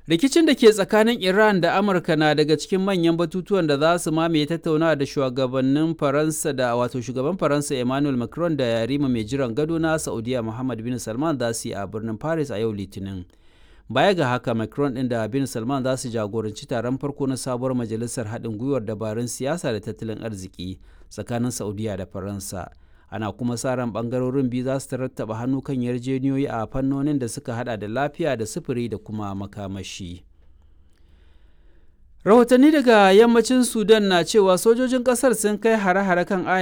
rikicin da ke tsakanin iran da amurka na daga cikin manyan batutuwan da za su mamaye tattaunawa da shugabannin faransa da wato shugaban faransa emmanuel macron da yarima mai jiran gado na saudiya muhammad bin salman za su yi a birnin paris a yau litinin baya ga haka macron din da bin salman za su jagoranci taron farko na sabuwar majalisar haɗin gwiwar dabarun siyasa da tattalin arziki tsakanin saudiya da faransa ana kuma sa ran bangarorin biyu za su rattaba hannu kan yarjejeniyoyi a fannonin da suka hada da lafiya da sufuri da kuma makamashi rahotanni daga yammacin sudan na cewa sojojin kasar sun kai hare-hare kan